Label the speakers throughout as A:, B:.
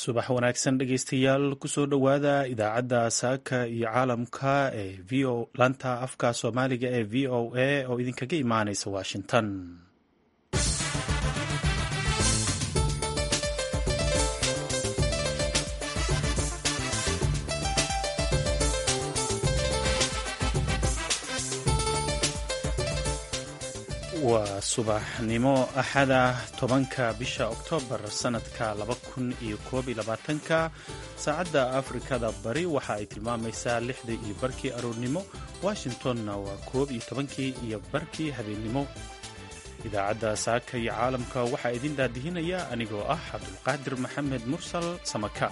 A: subax wanaagsan dhegeystayaal kusoo dhowaada idaacadda saaka iyo caalamka ee v o laanta afka soomaaliga ee v o a oo idinkaga imaaneysa washington waa subaxnimo axada tobanka bisha oktoobar sanadka laba kun iyo koob iyo labaatanka saacadda afrikada bari waxa ay tilmaamaysaa lixda iyo barkii aroornimo washingtonna waa koob iyo tobankii iyo barkii habeennimo idaacadda saaka iyo caalamka waxaa idin daadihinaya anigoo ah cabdulqaadir maxamed mursal samaka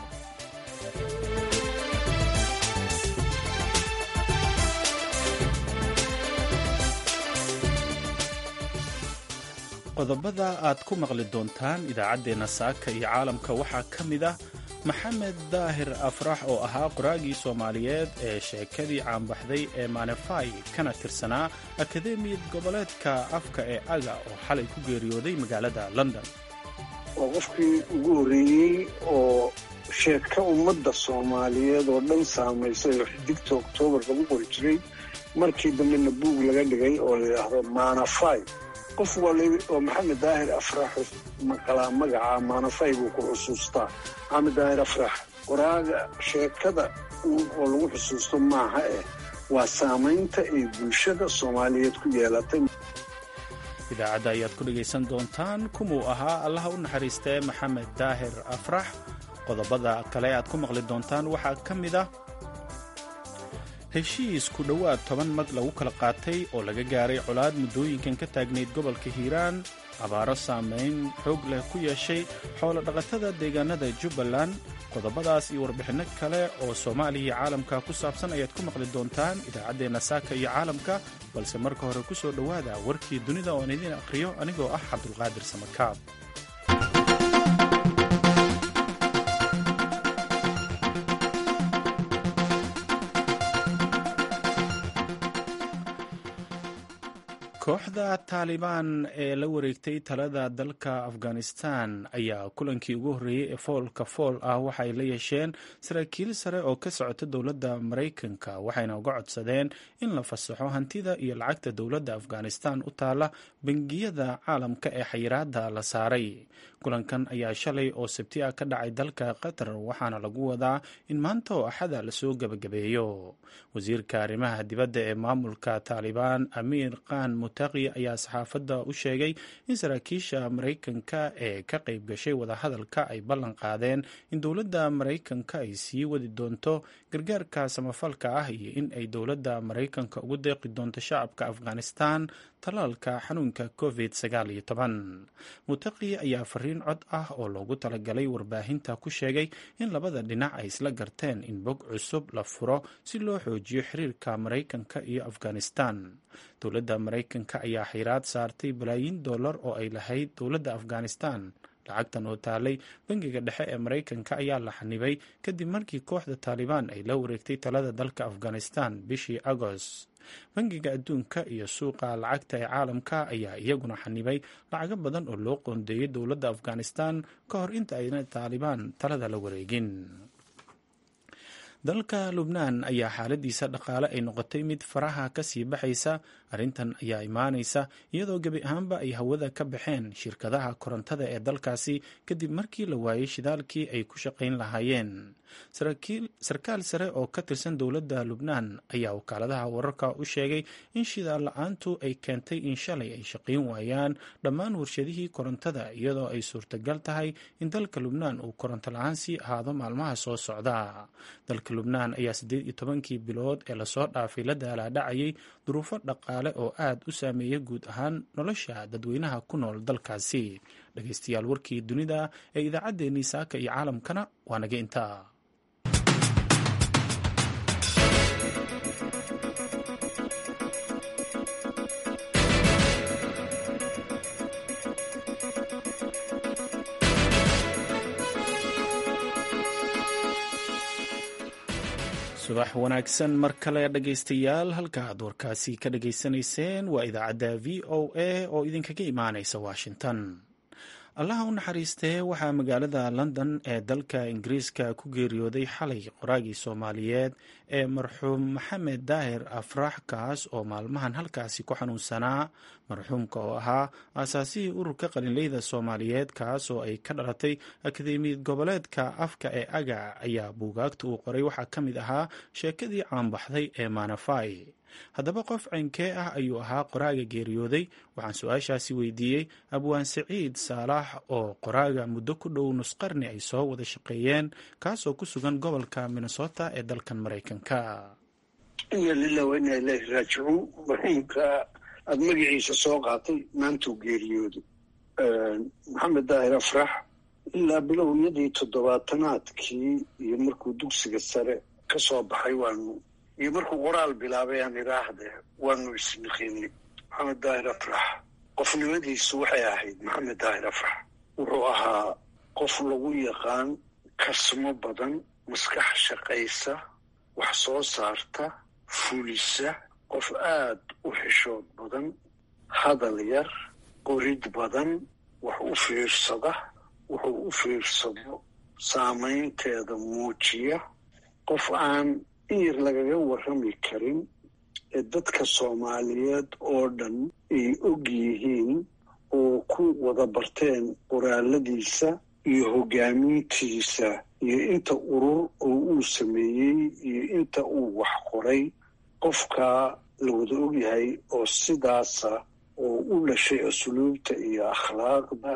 A: qodobada aad ku maqli doontaan idaacaddeenna saaka iyo caalamka waxaa ka mid ah maxamed daahir afrax oo ahaa qoraagii soomaaliyeed ee sheekadii caanbaxday ee manefai kana tirsanaa akademiyad goboleedka afka ee aga oo xalay ku geeriyooday magaalada london
B: waa qofkii ugu horreeyey oo sheeka ummadda soomaaliyeed oo dhan saamaysay oo xidigta oktoobar lagu qori jiray markii dambena buug laga dhigay oo la yidhaahdo manafai qof oo maxamed daahir afrax maqalaa magaca maanafay buu ku xusuustaa maxamed daahir afrax qoraaga sheekada oo lagu xusuusto maaha eh waa saamaynta ay bulshada soomaaliyeed ku yeelatay
A: idaacadda ayaad ku dhegaysan doontaan kumuu ahaa allaha u naxariistee maxamed daahir afrax qodobada kale aad ku maqli doontaan waxaa ka mid ah heshiis ku dhowaad toban mag lagu kala qaatay oo laga gaaray colaad muddooyinkan ka taagnayd gobolka hiiraan abaaro saamayn xoog leh ku yeeshay xoolo dhaqatada deegaanada jubbaland qodobadaas iyo warbixinno kale oo soomaaliya iyo caalamka ku saabsan ayaad ku maqli doontaan idaacaddeenna saaka iyo caalamka balse marka hore ku soo dhowaada warkii dunida oon idiin akhriyo anigoo ah cabdulqaadir samakaab kooxda taalibaan ee la wareegtay talada dalka afghanistan ayaa kulankii ugu horreeyey ee foolka fool ah waxay la yeesheen saraakiil sare oo ka socota dowladda maraykanka waxayna uga codsadeen in la fasaxo hantida iyo lacagta dowladda afghanistan u taala bangiyada caalamka ee xayiraada la saaray kulankan ayaa shalay oo sabti ah ka dhacay dalka qatar waxaana lagu wadaa in maanta oo axada lasoo gebagabeeyo wasiirka arrimaha dibadda ee maamulka taalibaan amiir khan mutaqi ayaa saxaafadda u sheegay in saraakiisha maraykanka ee ka qayb gashay wadahadalka ay ballan qaadeen in dowladda maraykanka ay sii wadi doonto gargaarka samafalka ah iyo in ay dowladda maraykanka ugu deeqi doonto shacabka afghanistan talaalka xanuunka covid mutaqi ayaa fariin cod ah oo loogu talagalay warbaahinta ku sheegay in labada dhinac ay isla garteen in bog cusub la furo si loo xoojiyo xiriirka maraykanka iyo afghanistan dowladda maraykanka ayaa xiraad saartay balaayiin dollar oo ay lahayd dowladda afghanistan lacagtan oo taalay bangiga dhexe ee maraykanka ayaa la xanibay kadib markii kooxda taalibaan ay la wareegtay talada dalka afghanistan bishii agost bangiga adduunka iyo suuqa lacagta ee caalamka ayaa iyaguna xanibay lacago badan oo loo qoondeeyay dowladda afghanistan ka hor inta ayna taalibaan talada la wareegin dalka lubnaan ayaa xaaladiisa dhaqaale ay noqotay mid faraha ka sii baxaysa arrintan ayaa imaanaysa iyadoo gebi ahaanba ay hawada ka baxeen shirkadaha korontada ee dalkaasi kadib markii la waayey shidaalkii ay ku shaqayn lahaayeen sarkaal sare oo ka tirsan dowladda lubnaan ayaa wakaaladaha wararka u sheegay in shidaal la-aantu ay keentay in shalay ay shaqayn waayaan dhammaan warshadihii korontada iyadoo ay suurtagal tahay in dalka lubnaan uu koronto la-aan sii ahaado maalmaha soo socda dalka lubnaan ayaa siddeed iyo tobankii bilood ee lasoo dhaafay la daalaadhacayay duruufo dhaqaale oo aad u saameeya guud ahaan nolosha dadweynaha ku nool dalkaasi dhegeystayaal warkii dunida ee idaacaddeenii saaka iyo caalamkana waa naga intaa subax wanaagsan mar kale dhegaystayaal halka aad warkaasi ka dhageysanayseen waa idaacadda v o a oo idinkaga imaanaysa washington allaha u naxariistee waxaa magaalada london ee dalka ingiriiska ku geeriyooday xalay qoraagii soomaaliyeed ee marxuum maxamed daahir afrax kaas oo maalmahan halkaasi ku xanuunsanaa marxuumka oo ahaa aasaasihii ururka qalinleyda soomaaliyeed kaas oo ay ka dhalatay akademiyad goboleedka afka ee agac ayaa buugaagta uu qoray waxaa ka mid ahaa sheekadii caanbaxday ee maanafai haddaba qof ceynkee ah ayuu ahaa qoraaga geeriyooday waxaan su-aashaasi weydiiyey abwaan saciid saalax oo qoraaga muddo ku dhow nusqarni ay soo wada shaqeeyeen kaasoo ku sugan gobolka minnesota ee dalkan maraykanka
B: ina lilah wa inaa ilaahi raajicuun marxuumka aada magaciisa soo qaatay maantuu geeriyooday maxamed daahir afrax ilaa bilowyadii toddobaatanaadkii iyo markuu dugsiga sare ka soo baxay waanu iyo markuu qoraal bilaabay aan idhaahde waanu isniqinay maxamed daahir afrax qofnimadiisu waxay ahayd maxamed daahir afrax wuxuu ahaa qof lagu yaqaan karsamo badan maskax shaqaysa wax soo saarta fulisa qof aad u xishood badan hadal yar qorid badan wax u fiirsada wuxuu u fiirsado saamaynteeda muujiya qof aan in yar lagaga warrami karin ee dadka soomaaliyeed oo dhan ay og yihiin oo ku wada barteen qoraaladiisa iyo hoggaamintiisa iyo inta urur oo uu sameeyey iyo inta uu wax qoray qofkaa la wada ogyahay oo sidaasa oo u dhashay asluubta iyo akhlaaqda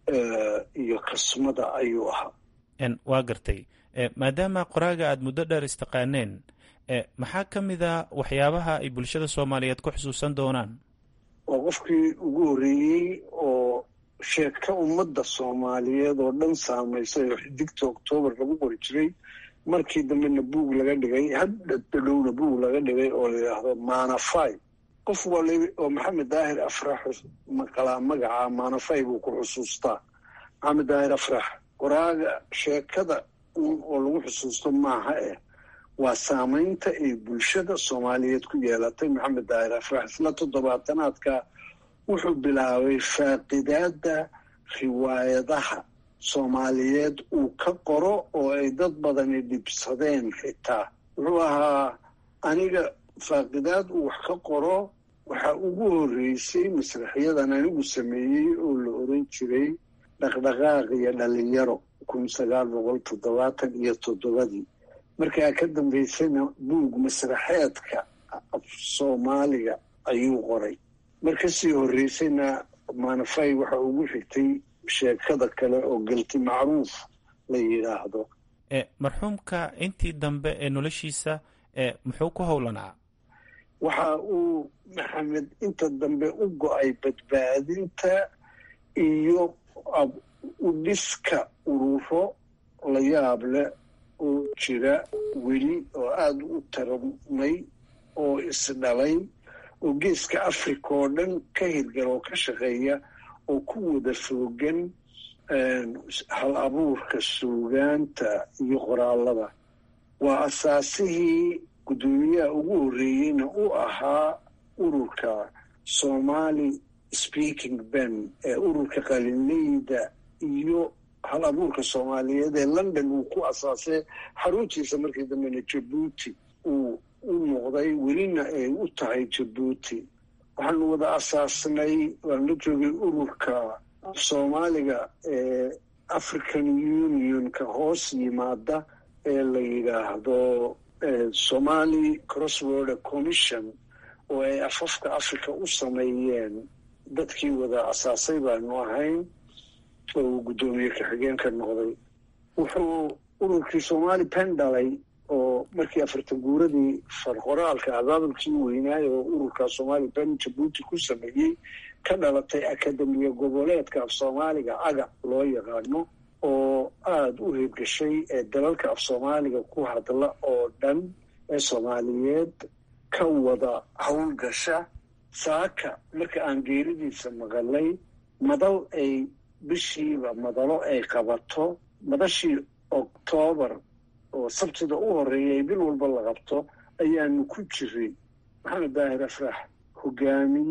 B: iyo kasmada ayuu ahaa
A: waa gartay maadaama qoraaga aada muddo dheer istaqaaneen maxaa ka mid a waxyaabaha ay bulshada soomaaliyeed ku xusuusan doonaan
B: waa qofkii ugu horreeyey oo sheeka ummadda soomaaliyeed oo dhan saamaysay oo xidigta oktoobar lagu qori jiray markii dambena buug laga dhigay haddadhowna buug laga dhigay oo la yidhaahdo maanafai qof wali oo maxamed daahir afrax maqalaa magaca maanafai buu ku xusuustaa maxamed daahir afrax qoraaga sheekada oo lagu xusuusto maaha eh waa saamaynta ay bulshada soomaaliyeed ku yeelatay maxamed daahir afrax isla toddobaatanaadka wuxuu bilaabay faaqidaadda riwaayadaha soomaaliyeed uu ka qoro oo ay dad badani dhibsadeen xitaa wuxuu ahaa aniga faaqidaad uu wax ka qoro waxaa ugu horreysay masraxyadan anigu sameeyey oo la oran jiray dhaqdhaqaaq iyo dhalinyaro kun sagaal boqol toddobaatan iyo toddobadii markaa ka dambaysana buug masraxeedka af soomaaliga ayuu qoray mar kasii horreysayna maanafay waxa ugu xigtay sheekada kale oo galti macruuf la yidhaahdo
A: marxuumka intii dambe ee noloshiisa muxuu ku howlanaa
B: waxa uu maxamed inta dambe u go-ay badbaadinta iyo u dhiska ururo la yaab leh oo jira weli oo aada u taramay oo isdhalay oo geeska africa oo dhan ka hirgal oo ka shaqeeya oo ku wada foogan hal abuurka suugaanta iyo qoraalada waa asaasihii guddoomiyaha ugu horreeyeyna u ahaa ururka somali speaking ben ee ururka qalinleyda iyo hal abuurka soomaaliyeed ee london uu ku asaasay xaruntiisa markii dambena jabuuti uu u noqday welina ay u tahay jabuuti waxaanu wada asaasnay waan la joogay ururka soomaaliga ee african unionka hoos yimaada ee la yidhaahdo somali crossworder commission oo ay afafka africa u sameeyeen dadkii wada asaasay baanu ahayn oo uu guddoomiye ka-xigeenka noqday wuxuu ururkii somali pen dhalay oo markii afartan guuradii farqoraalka abaabulkii weynaayo oo ururka somali pen jabuuti ku sameeyey ka dhalatay akademiya goboleedka af soomaaliga aga loo yaqaano oo aada u hirgashay ee dalalka af soomaaliga ku hadla oo dhan ee soomaaliyeed ka wada howlgasha saaka marka aan geeridiisa maqalay madal ay bishiiba madalo ay qabato madashii oktoobar oo sabtida u horreeyay bil walba la qabto ayaanu ku jiray maxamed daahir afrax hogaamiye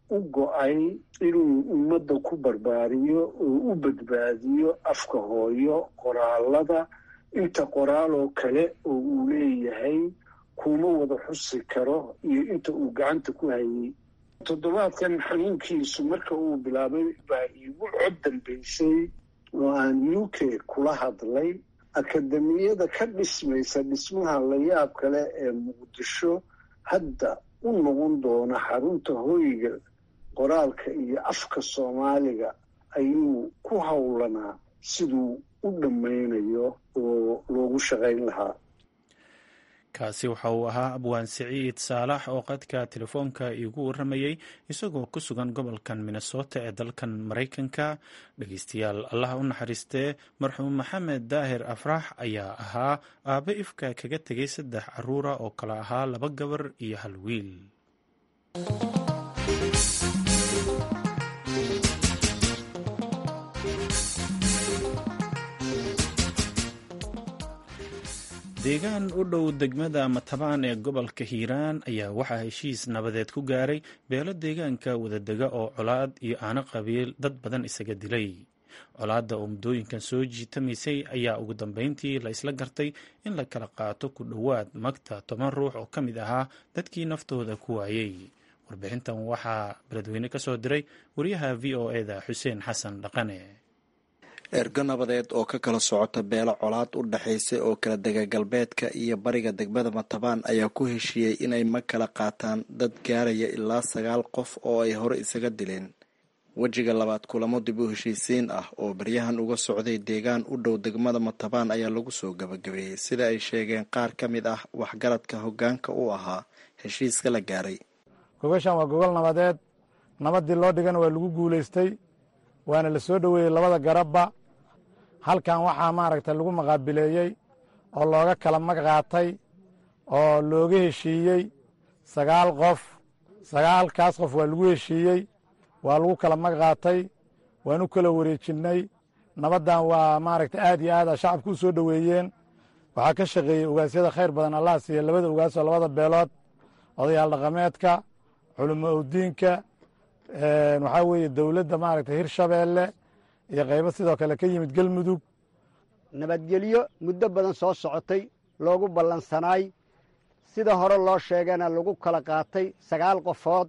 B: u go-ay inuu ummadda ku barbaariyo oo u badbaadiyo afka hooyo qoraalada inta qoraaloo kale oo uu leeyahay kuma wada xusi karo iyo inta uu gacanta ku hayay toddobaadkan xanuunkiisu marka uu bilaabay baa iigu cod dambaysay oo aan u k kula hadlay akademiyada ka dhismaysa dhismaha layaab kale ee muqdisho hadda u noqon doona xarunta hoyga qoraalka iyo afka soomaaliga ayuu ku howlanaa siduu u dhammaynayo oo loogu shaqayn lahaa
A: kaasi waxa uu ahaa abwaan siciid saalax oo qadka telefoonka iigu warramayey isagoo ku sugan gobolkan minnesota ee dalkan maraykanka dhegeystayaal allaha u naxariistee marxuum maxamed daahir afrax ayaa ahaa aabe ifka kaga tegay saddex caruura oo kale ahaa laba gabar iyo hal wiil deegaan u dhow degmada matabaan ee gobolka hiiraan ayaa waxaa heshiis nabadeed ku gaaray beelo deegaanka wadadega oo colaad iyo aano qabiil dad badan isaga dilay colaadda oo muddooyinkan soo jiitamaysay ayaa ugu dambeyntii la isla gartay in la kala qaato ku dhowaad magta toban ruux oo ka mid ahaa dadkii naftooda ku waayey warbixintan waxaa beledweyne ka soo diray wariyaha v o eda xuseen xasan dhaqane
C: ergo nabadeed oo ka kala socota beelo colaad u dhexaysa oo kala dega galbeedka iyo bariga degmada matabaan ayaa ku heshiiyey inay mag kala qaataan dad gaaraya ilaa sagaal qof oo ay hore isaga dileen wejiga labaad kulamo dib u heshiisiin ah oo baryahan uga socday deegaan u dhow degmada matabaan ayaa lagu soo gabagabeeyey sida ay sheegeen qaar ka mid ah waxgaradka hoggaanka u ahaa heshiiska la gaaray
D: gogashan waa gogol nabadeed nabadii loo dhigana waa lagu guulaystay waana la soo dhoweeyey labada garabba halkan waxaa maaragta lagu maqaabileeyey oo looga kala mag qaatay oo looga heshiiyey sagaal qof sagaalkaas qof waa lagu heshiiyey waa lagu kala mag qaatay waan u kala wareejinnay nabaddan waa maaragta aad iyo aada shacabku u soo dhoweeyeen waxaa ka shaqeeyey ogaasyada khayr badan allah siiya labada ogaas oo labada beelood odayaal dhaqameedka culimo owdiinka waxaa weeye dowladda maaragta hirshabeelle iyo qaybo sidoo kale ka yimid galmudug
E: nabadgelyo muddo badan soo socotay loogu ballansanaay sida hore loo sheegana lagu kala qaatay sagaal qofood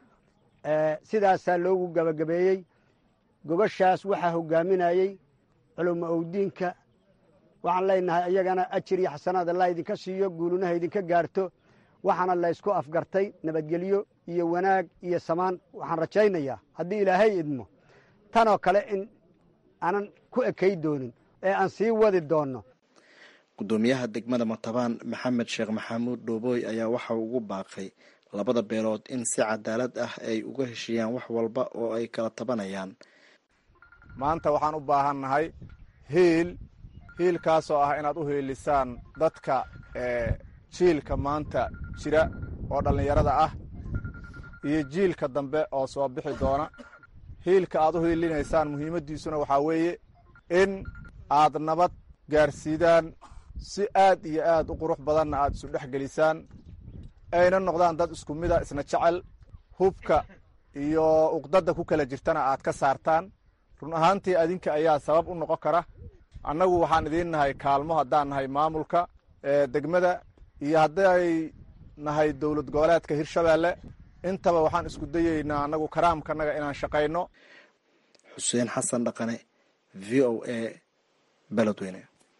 E: sidaasaa loogu gabagabeeyey gobashaas waxaa hoggaaminayey culimo owdiinka waxaan leenahay iyagana ajir iyo xasanaad allah idinka siiyo guulunaha idinka gaarto waxaana laysku afgartay nabadgelyo iyo wanaag iyo samaan waxaan rajaynayaa haddii ilaahay idmo tanoo kale in aanan ku ekay doonin ee aan sii wadi doonno
C: gudoomiyaha degmada matabaan maxamed sheekh maxamuud dhoobooy ayaa waxa ugu baaqay labada beelood in si cadaalad ah ay uga heshiiyaan wax walba oo ay kala tabanayaan
D: maanta waxaan u baahannahay hiil hiilkaasoo ah inaad u hiilisaan dadka jiilka maanta jira oo dhallinyarada ah iyo jiilka dambe oo soo bixi doona hiilka aad u hiilinaysaan muhiimaddiisuna waxaa weeye in aad nabad gaarsiidaan si aad iyo aad u qurux badanna aad isu dhex gelisaan ayna noqdaan dad isku mida isna jecel hubka iyo uqdadda ku kala jirtana aad ka saartaan run ahaantii adinka ayaa sabab u noqon kara annagu waxaan idiin nahay kaalmo haddaan nahay maamulka degmada iyo hadday nahay dowlad goboleedka hirshabeelle intaba waxaan isku dayeynaa annagu karaamkanaga inaan shaqayno
C: xuseen xasan dhaqane v o a beledweyne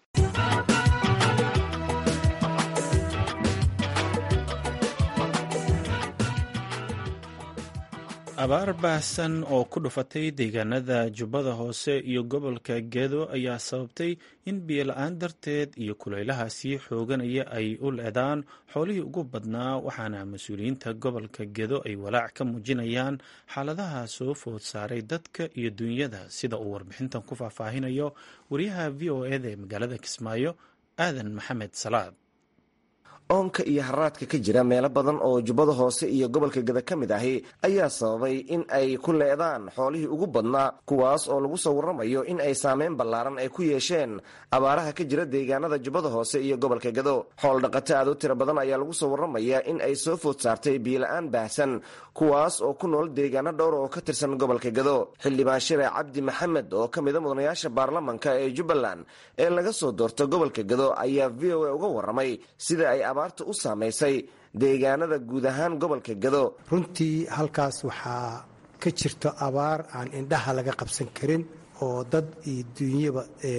A: abaar baahsan oo ku dhufatay deegaanada jubbada hoose iyo gobolka gedo ayaa sababtay in biyola-aan darteed iyo kulaylaha sii xooganaya ay u leedaan xoolihii ugu badnaa waxaana mas-uuliyiinta gobolka gedo ay walaac ka muujinayaan xaaladaha soo food saaray dadka iyo dunyada sida uu warbixintan ku faahfaahinayo wariyaha v o eda ee magaalada kismaayo aadan maxamed salaad
F: oonka iyo haraadka ka jira meelo badan oo jubbada hoose iyo gobolka gada ka mid ahi ayaa sababay in ay ku leedaan xoolihii ugu badnaa kuwaas oo lagu soo warramayo in ay saameyn ballaaran ay ku yeesheen abaaraha ka jira deegaanada jubbada hoose iyo gobolka gado xool dhaqato aad u tiro badan ayaa lagu soo warramayaa in ay soo food saartay biila-aan baahsan kuwaas oo ku nool deegaano dhowr oo ka tirsan gobolka gado xildhibaan shire cabdi maxamed oo ka mida mudanayaasha baarlamanka ee jubbaland ee laga soo doorto gobolka gado ayaa v o a uga warramay sida ay abaarta u saamaysay deegaanada guud ahaan gobolka gado
G: runtii halkaas waxaa ka jirto abaar aan indhaha laga qabsan karin oo dad iyo duunyaba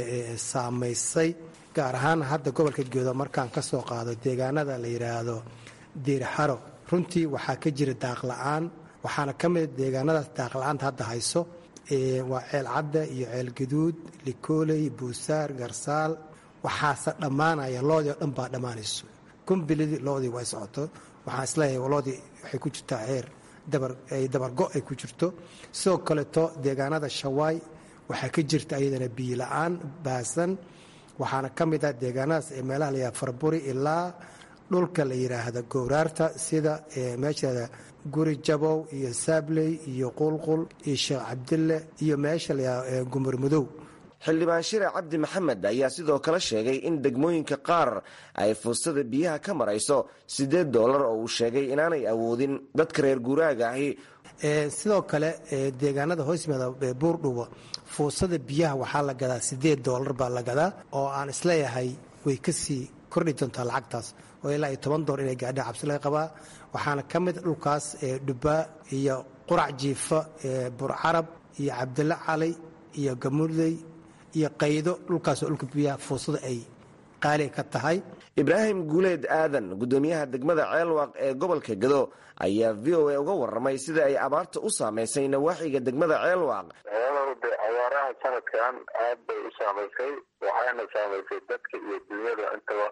G: saamaysay gaar ahaan hadda gobolka gedo markaan ka soo qaado deegaanada la yidhaahdo diirxaro runtii waxaa ka jira daaqla-aan waxaana ka mida deegaanadaas daaqla-aanta hadda hayso waa ceel cadda iyo ceel gaduud likooley buusaar garsaal waxaase dhammaanaya loodii oo dhan baa dhammaanayso kumbilidii loodii way socoto waxaan isleeyahay loodii waxay ku jirtaa ceer dabargo ay ku jirto sidoo kaleeto deegaanada shawaay waxaa ka jirta ayadana biila-aan baasan waxaana ka mid ah deegaanadaas ee meelaha la yidhaha farburi ilaa dhulka la yidhaahda gowraarta sida meesha guri jabow iyo saabley iyo qulqul iyo sheekh cabdille iyo meesha la yidhahda gumur madow
F: xildhibaan shire cabdi maxamed ayaa sidoo kale sheegay in degmooyinka qaar ay fuustada biyaha ka marayso siddeed doolar oo uu sheegay inaanay awoodin dadka reer guuraaga ahi
G: sidoo kale deegaanada hoos yimaada buurdhubo fuusada biyaha waxaa la gadaa siddeed doolar baa la gadaa oo aan isleeyahay way kasii kordhi doontaa lacagtaas oo ilaa iyo toban doolar inay gaadha cabsi laga qabaa waxaana ka mid dhulkaas dhubaa iyo qurac jiifa burcarab iyo cabdille cali iyo gamudey iyo qaydo dhulkaasoo dhulka biyaha fuusada ay qaali ka tahay
F: ibraahim guuleed aadan guddoomiyaha degmada ceelwaaq ee gobolka gado ayaa v o a uga warramay sida ay abaarta u saamaysay nawaaxiga degmada ceelwaaq
H: de abaaraha sanadkan aad bay u saamaysay waxaana saamaysay dadka iyo dunyada intaba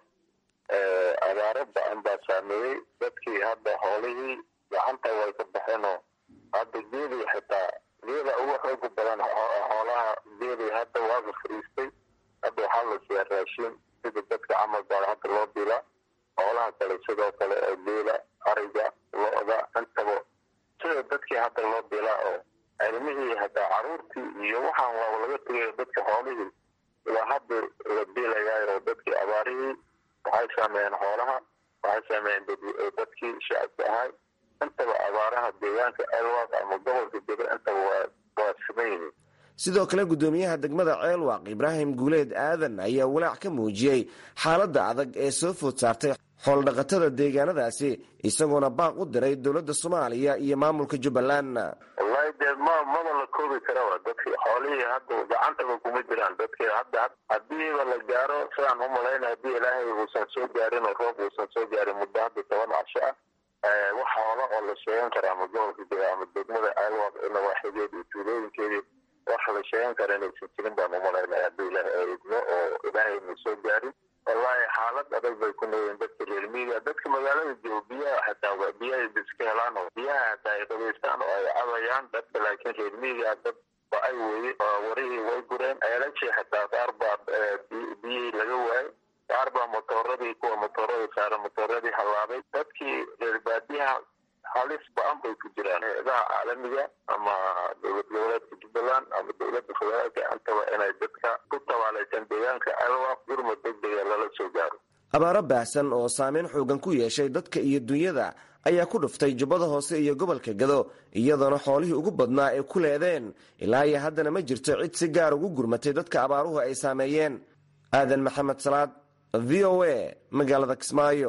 H: abaaro ba-an baa saameeyey dadkii hadda xoolihii gacanta way ka baxeenoo hadda geedii xitaa geeda ugu xooga badan xoolaha geedii hadda waaga fariistay hadda waxaa la siiyaa raashin sida dadka camal baa hadda loo dilaa xoolaha kale sidoo kale ee geela ariga lo-da intaba sida dadkii hadda loo dilaa oo cilmihii hataa caruurtii iyo waxaan waaba laga tegayo dadka xoolihii ilaa hadda la dilayaayo dadkii abaarihii waxay saameeyeen xoolaha waxay saameeyeen dadkii shacabka ahay intaba abaaraha deegaanka elwaaq ama gobolka gado intaba waa waa siman yihiin
F: sidoo kale guddoomiyaha degmada ceelwaaq ibraahim guuleed aadan ayaa walaac ka muujiyey xaaladda adag ee soo food saartay xooldhaqatada deegaanadaasi isagoona baaq u diray dowladda soomaaliya iyo maamulka jubbaland
H: wallahi dee ma maba la koobi karaba dadkii xoolihii hadda gacantaba kuma jiraan dadkii hadda hadiiba la gaaro sidaan u malayna haddii ilaahay uusan soo gaarin oo roob uusan soo gaarin muddo hadda toban casho ah wax xoola oo la sheegan kara ama gobolka jira ama degmada ceelwaaq nawaaxigeeda iyo tuulooyinkeedii wax la sheegan kara inaysan jirin baan umalaynaya haddii ilaahay eegno oo ilaahay na soo gaarin wallahi xaalad adag bay ku noolyiin dadka reer miiga dadka magaalada jooga biyaha xataa biyahay iska helaan oo biyaha hataa ay qabaystaan oo ay cabayaan dadka laakiin reer miiga dad ba ay weye warihii way gureen ceelashii xataa qaar baa biyihii laga waayay qaar baa motooradii kuwa motoorada saaran motooradii hallaabay dadkii reer baadiyaha halis ba-an bay ku jiraan hay-adaha caalamiga ama dowlad goboleedka jubbaland ama dowladda federaalka intaba inay dadka ku tabaalaysan deegaanka alwaaq gurmud degdega lala soo gaaro
F: abaaro baahsan oo saameyn xoogan ku yeeshay dadka iyo dunyada ayaa ku dhuftay jubbada hoose iyo gobolka gado iyadoona xoolihii ugu badnaa ay ku leedeen ilaa iyo haddana ma jirto cid si gaar ugu gurmatay dadka abaaruhu ay saameeyeen aadan maxamed salaad v o a magaalada kismaayo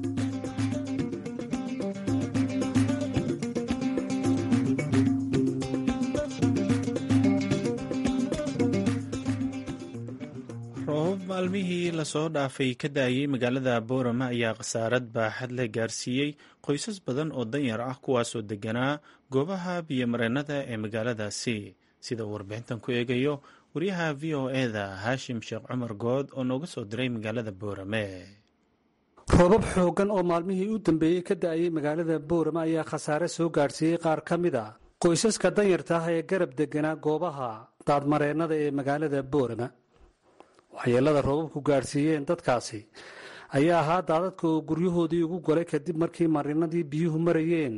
A: roobab maalmihii lasoo dhaafay ka daayay magaalada boorama ayaa khasaarad baaxad la gaarsiiyey qoysas badan oo danyar ah kuwaasoo deganaa goobaha biyomareennada ee magaaladaasi sida uu warbixintan ku eegayo wariyaha v o eda haashim sheekh cumar good oo nooga soo diray magaalada boorame
I: roobab xooggan oo maalmihii u dambeeyey ka da-ayay magaalada boorama ayaa khasaare soo gaadhsiiyey qaar ka mid a qoysaska danyarta ah ee garab deganaa goobaha daadmareennada ee magaalada boorama waxyeelada roobabku gaadhsiiyeen dadkaasi ayaa ahaa daadadka oo guryahoodii ugu golay kadib markii marinadii biyuhu marayeen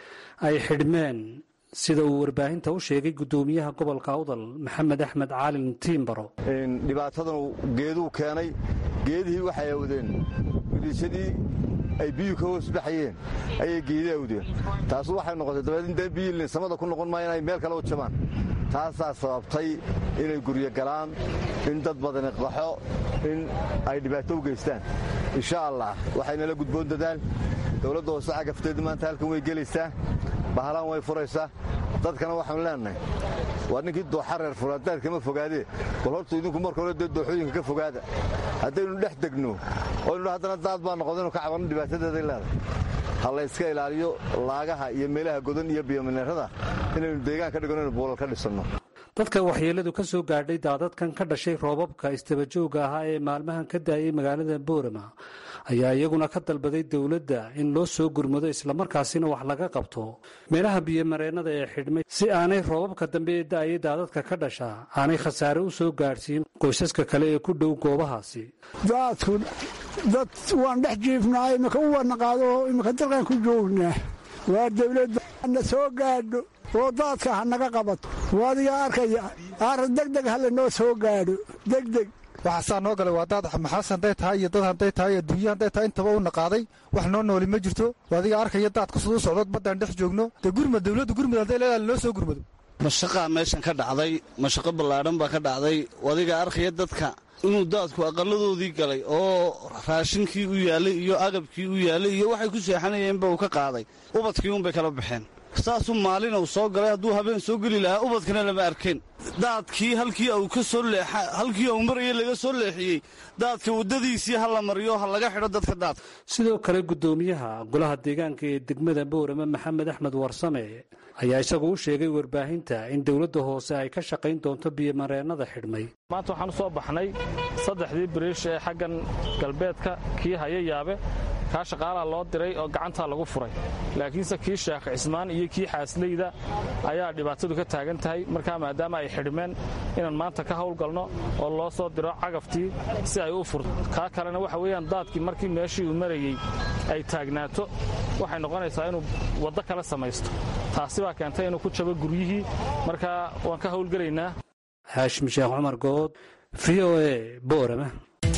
I: ay xidhmeen sida uu warbaahinta u sheegay guddoomiyaha gobolka awdal maxamed axmed caalin tiimbaro
J: dhibaatadan geeduu keenay geedihii waxay awdeen widiishadii ay biyuhu ka hoos baxayeen ayay geedi awdeen taasu waxay noqotay dabeed in dee biyii samada ku noqon maayo inay meel kale u jabaan taasaa sababtay inay guryo galaan in dad badani qaxo in ay dhibaato u geystaan insha allah waxaynala gudboon dadaal dowladda hoose cagafteedii maanta halkan way gelaysaa bahalaan way furaysaa dadkana waxaanu leenahay waa ninkii dooxa reer furaadaad kama fogaadee bal horta idinku marka hore dee dooxooyinka ka fogaada haddaynu dhex degno oynu haddana daad baa noqdaynu ka cabanno dhibaatadeeday leedahay ha la yska ilaaliyo laagaha iyo meelaha godan iyo biyomineerada inaynu deegaan ka dhigano inu buulal ka dhisanno
I: dadka waxyeeladu ka soo gaadhay daadadkan ka dhashay roobabka istabajooga ahaa ee maalmahan ka daayay magaalada boorama ayaa iyaguna ka dalbaday dowladda in loo soo gurmado islamarkaasina wax laga qabto meelaha biyomareennada ee xidhmay si aanay roobabka dambe ee da'ayay daadadka ka dhasha aanay khasaare u soo gaadhsiin qoysaska kale ee ku dhow goobahaasi
K: daadku dad waan dhex jiifnaa imika u wadnaqaado imika dalkan ku joognaa waa dawladda na soo gaadho oo daadka ha naga qabato waadigaa arkaya aara degdeg ha lanoo soo gaadho degdeg
L: waxaasaa noo galay waa daad maxaas hadday tahay iyo dad hadday tahay iyo adduunya hadday tahay intaba u naqaaday wax noo nooli ma jirto adiga arkaya daadka siduu socdo baddaan dhex joogno dee gurmad dawladda gurmud hadday leedahay loo soo gurmado
M: mashaqaa meeshan ka dhacday mashaqo ballaadhan baa ka dhacday adiga arkaya dadka inuu daadku aqalladoodii galay oo raashinkii u yaallay iyo agabkii u yaallay iyo waxay ku seexanayeenba uu ka qaaday ubadkii uunbay kala baxeen saasuu maalin uu soo galay hadduu habeen soo geli lahaa ubadkana lama arkeen daadkii halkii uu ka soo leexa halkii uu marayay laga soo leexiyey daadka waddadiisii ha la mariyo ha laga xidho dadka daadka
I: sidoo kale guddoomiyaha golaha deegaanka ee degmada boorama maxamed axmed warsame ayaa isagu u sheegay warbaahinta in dowladda hoose ay ka shaqayn doonto biyomareennada xidhmay
N: maanta waxaan u soo baxnay saddexdii biriish ee xaggan galbeedka kii haya yaabe kaa shaqaalaha loo diray oo gacantaa lagu furay laakiinse kii sheekh cismaan iyo kii xaasleyda ayaa dhibaatadu ka taagan tahay markaa maadaama ay xidhmeen inaan maanta ka howlgalno oo loo soo diro cagaftii si ay u furto kaa kalena waxa weeyaan daadkii markii meeshii uu marayey ay taagnaato waxay noqonaysaa inuu waddo kale samaysto taasi baa keentay inuu ku jabo guryihii markaa waan ka howlgelaynaa
I: haashim sheekh cumar good v o e boorama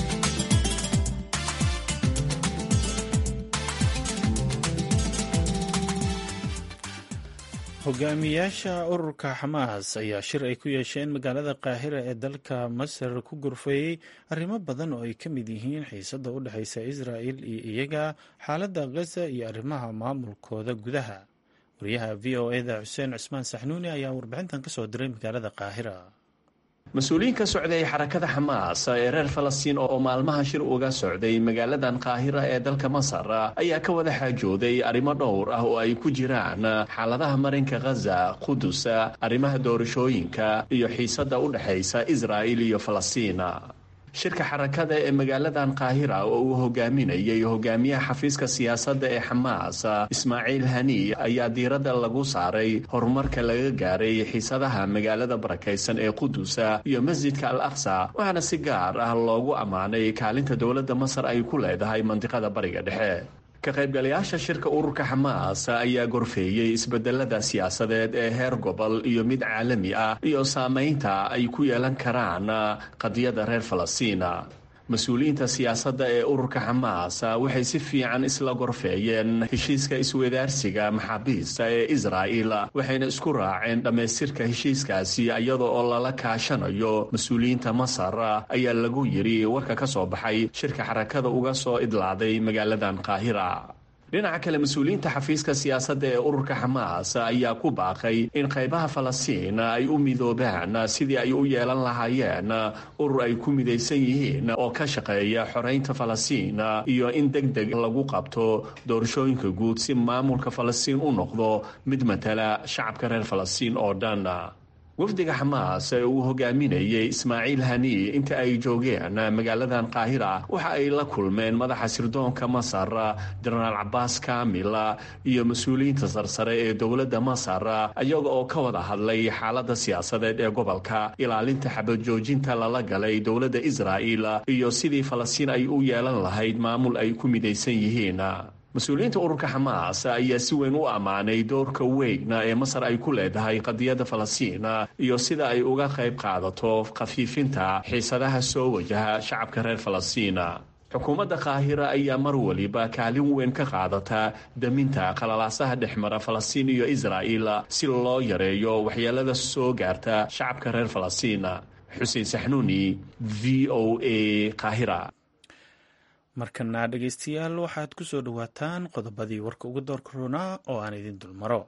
A: hogaamiyaasha ururka xamaas ayaa shir ay ku yeesheen magaalada qaahira ee dalka masar ku gurfeeyey arrimo badan oo ay ka mid yihiin xiisada u dhexaysa israa'il iyo iyaga xaaladda khaza iyo arrimaha maamulkooda gudaha wariyaha v o eda xuseen cusmaan saxnuuni ayaa warbixintan ka soo diray magaalada qaahira
O: mas-uuliyiin ka socday xarakada xamaas ee reer falastiin oo maalmaha shir uga socday magaaladan qaahira ee dalka masar ayaa ka wada xaajooday arrimo dhowr ah oo ay ku jiraan xaaladaha marinka khaza qudus arrimaha doorashooyinka iyo xiisadda u dhexaysa israa'il iyo falastiin shirka xarakada ee magaaladan qaahira oo uu hogaaminayay hogaamiyaha xafiiska siyaasadda ee xamaas ismaaciil hani ayaa diiradda lagu saaray horumarka laga gaaray xiisadaha magaalada barakaysan ee qudusa iyo masjidka al aqsa waxaana si gaar ah loogu ammaanay kaalinta dowladda masar ay ku leedahay mandiqada bariga dhexe ka qaybgalayaasha shirka ururka xamaas ayaa gorfeeyey isbedelada siyaasadeed ee heer gobol iyo mid caalami ah iyo saamaynta ay ku yeelan karaan qadiyadda reer falastiina mas-uuliyiinta siyaasadda ee ururka xamaas waxay si fiican isla gorfeeyeen heshiiska iswadaarsiga maxaabiista ee israa'il waxayna isku raaceen dhammaystirka heshiiskaasi iyada oo lala kaashanayo mas-uuliyiinta masar ayaa lagu yidhi warka ka soo baxay shirka xarakada uga soo idlaaday magaaladan qaahira dhinaca kale mas-uuliyiinta xafiiska siyaasadda ee ururka xamaas ayaa ku baaqay in qaybaha falastiin ay u midoobaan sidii ay u yeelan lahaayeen urur ay ku midaysan yihiin oo ka shaqeeya xoreynta falastiin iyo in deg deg lagu qabto doorashooyinka guud si maamulka falastiin u noqdo mid matala shacabka reer falastiin oo dhan wafdiga xamaas ee uu hogaaminayay ismaaciil hanii inta ay joogeen magaaladan qaahira waxa ay la kulmeen madaxa sirdoonka masar jenaraal cabaas kaamil iyo mas-uuliyiinta sarsare ee dowladda masar iyaga oo ka wada hadlay xaaladda siyaasadeed ee gobolka ilaalinta xabajoojinta lala galay dowladda israa'il iyo sidii falastiin ay u yeelan lahayd maamul ay ku midaysan yihiin mas-uuliyiinta ururka xamaas ayaa si weyn u ammaanay doorka weyna ee masar ay ku leedahay qadiyadda falastiin iyo sida ay uga qayb qaadato khafiifinta xiisadaha soo wajaha shacabka reer falastiin xukuumadda qaahira ayaa mar waliba kaalin weyn ka qaadata daminta qalalaasaha dhexmara falastiin iyo israa'il si loo yareeyo waxyeelada soo gaarta shacabka reer falastiin xuseen saxnuuni v o a qaahira
A: markana dhegaystayaal waxaad ku soo dhowaataan qodobadii warka uga doorka roonaa oo aan idin dulmaro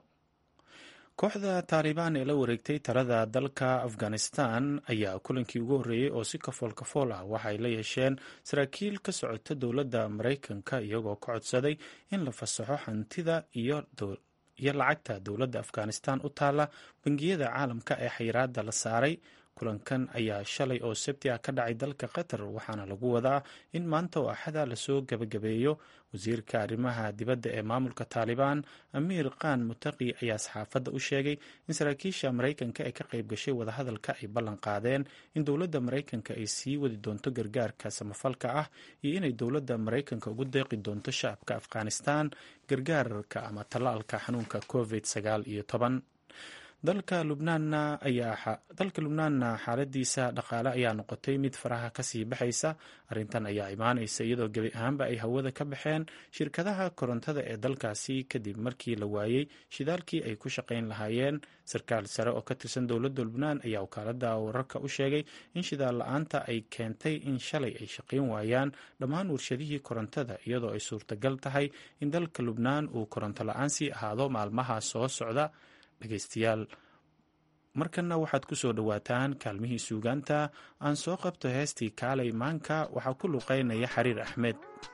A: kooxda taalibaan ee la wareegtay talada dalka afghanistan ayaa kulankii ugu horreeyey oo si kafool kafool ah waxay la yeesheen saraakiil ka socota dowladda maraykanka iyagoo ka codsaday in la fasaxo hantida iyo lacagta dowladda afghanistan u taala bangiyada caalamka ee xayiraada la saaray kulankan ayaa shalay oo sabti ah ka dhacay dalka qatar waxaana lagu wadaa in maanta oo axada lasoo gabagabeeyo wasiirka arrimaha dibadda ee maamulka taalibaan amiir khan mutaqi ayaa saxaafadda u sheegay in saraakiisha maraykanka ee ka qayb gashay wadahadalka ay ballan qaadeen in dowladda maraykanka ay sii wadi doonto gargaarka samafalka ah iyo inay dowladda maraykanka ugu deeqi doonto shacabka afghanistan gargaarka ama tallaalka xanuunka covid sagaal iyo toban dalka lubnaanna ayaa dalka lubnaanna xaaladiisa dhaqaale ayaa noqotay mid faraha kasii baxaysa arrintan ayaa imaanaysa iyadoo gebi ahaanba ay hawada ka baxeen shirkadaha korontada ee dalkaasi kadib markii la waayey shidaalkii ay ku shaqayn lahaayeen sarkaal sare oo ka tirsan dowladda lubnaan ayaa wakaalada wararka u sheegay in shidaal la-aanta ay keentay in shalay ay shaqayn waayaan dhammaan warshadihii korontada iyadoo ay suurtagal tahay in dalka lubnaan uu koronto la-aan sii ahaado maalmaha soo socda dhegaystayaal markanna waxaad ku soo dhowaataan kaalmihii suugaanta aan soo qabto heestii kaalay maanka waxaa ku luqeynaya xariir axmed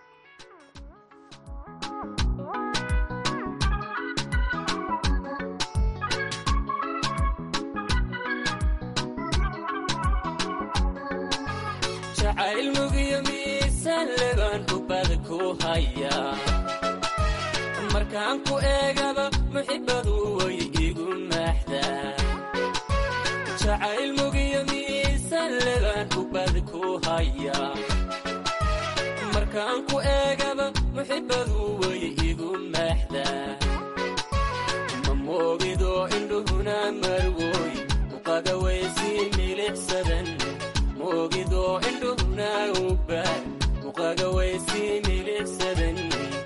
P: markaan ku eegaba muxibadu way igu maaxdaa jacayl mugiyo miisaan lebaan ubad ku hayaa markaan ku eegaba muxibadu way igu maaxdaa ma moogido indhuhuna marwoy uqaga waysii milixsadan moogido indhuhuna ubaad uqaga waysii milixsadan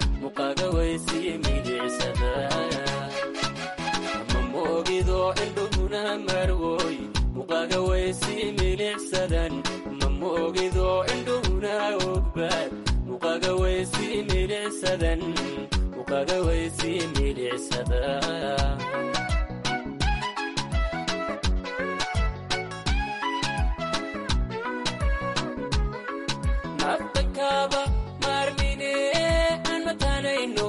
P: ma moogido indhuhuna marwoy muqaga waysii milixsadan ma moogido indhuhuna ogbaad muqaga waysii milixsadan muqaga waysii milixsada naftankaaba maarmine aan matanayno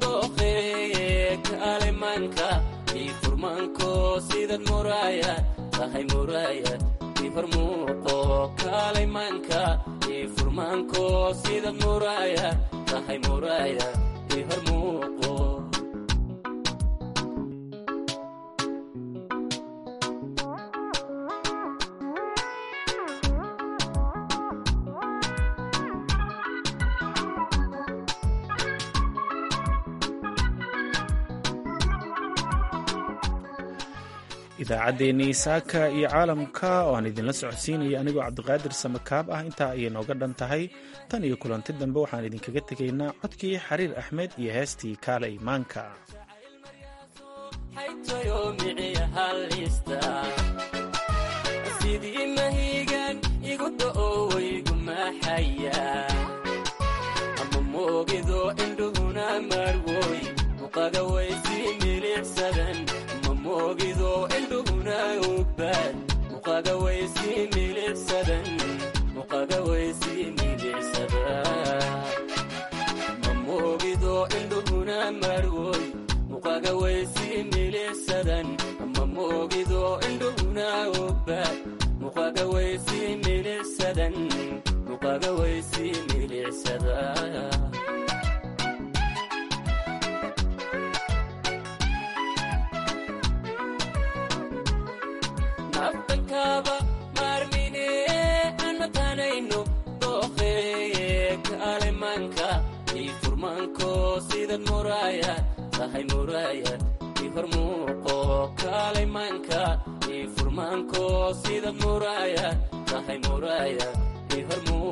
P: kalemanka ii furmanko sidad muraayad tahay muraayad ii hormuuqo kalemanka ii furmanko sidad muraayad tahay muraayad ii hormuuqo
A: idaacaddeenii saaka iyo caalamka oo aan idinla socodsiinaya anigoo cabdiqaadir samakaab ah intaa ayay nooga dhan tahay tan iyo kulanti dambe waxaan idinkaga tegaynaa codkii xariir axmed iyo heestii kaale imaanka
P: sidii mahigan igu da'o waygu maxaya ama moogido indhuhuna marwoy muqaga waysii milixsadan moogido indhuhuna ogbaad muqaga waysii milixsadan muqaga waysii milixsada ma moogido indhuhuna marwoy muqaga waysii milixsadan ma moogido indhuhuna ugbaad muqaga waysii milicsadan muqaga waysii milicsada naftankaaba maarmine anatanayno dooqeeye kaalemanka ii furmanko sidad muraayad tahay muraayad ii hormuuqo kaalemanka ii furmanko sidad muraayad tahay muraayad ii hormuuqo